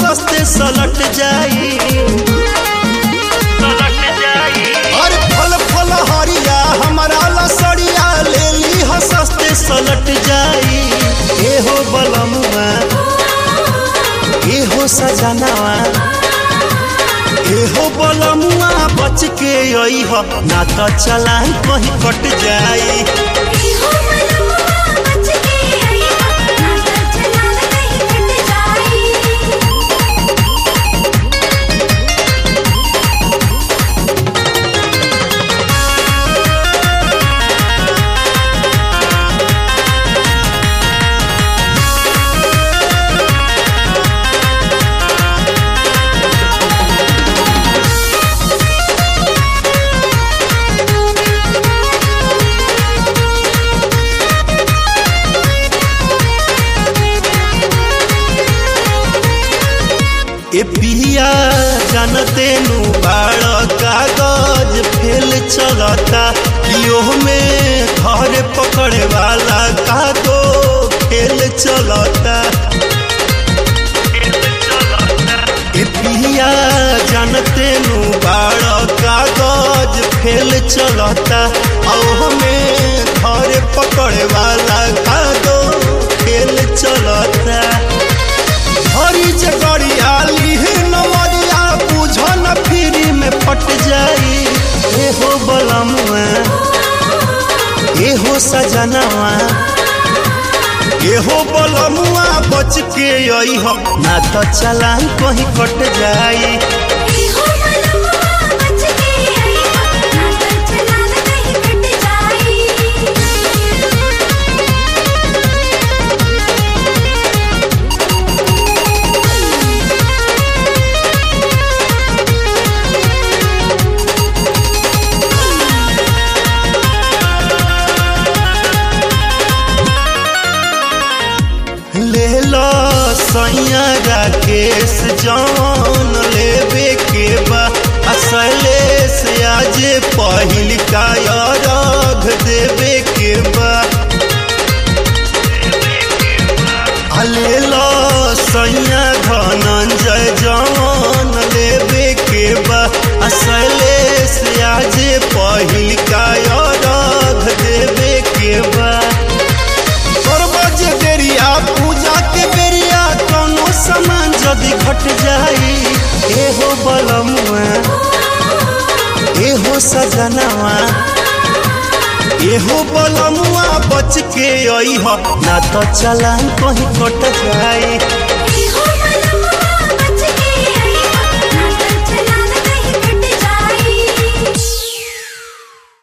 सस्ते सलट जाई अरे फल फल हरिया हमारा लसड़िया ले ली ह सस्ते सलट जाई ए हो बलमुआ ए हो सजनावा ए हो बलमुआ बच के आई ह ना तो चलान कहीं कट जाई ए पिया जानते नु बाड़ कागज फेल चलता कियो में घर पकड़े वाला का दो खेल चलता ए पिया जानते नु बाड़ कागज फेल चलता औ में घर पकड़े वाला का दो खेल चलता हरी जगड़िया लिहे नवरिया बुझ न फ्री में फट जाई ए हो बलमुआ ए हो सजनवा ए हो बलमुआ बच के आई हो ना तो चलान कहीं कट जाई ले लो सैया राकेश जौन लेबे के बा असलेस आज पहिल का अर्घ देवे के बा आ ले लो सैया धनंजय जौन लेबे के बा असलेस आज पहिल का अर्घ देवे के बा करबज बेरिया पूजा के बेरिया कोनो सामान जदि घट जाई एहो बलमुआ एहो सजनवा एहो बलमुआ बच के आई हो ना तो चलान कहीं कट जाई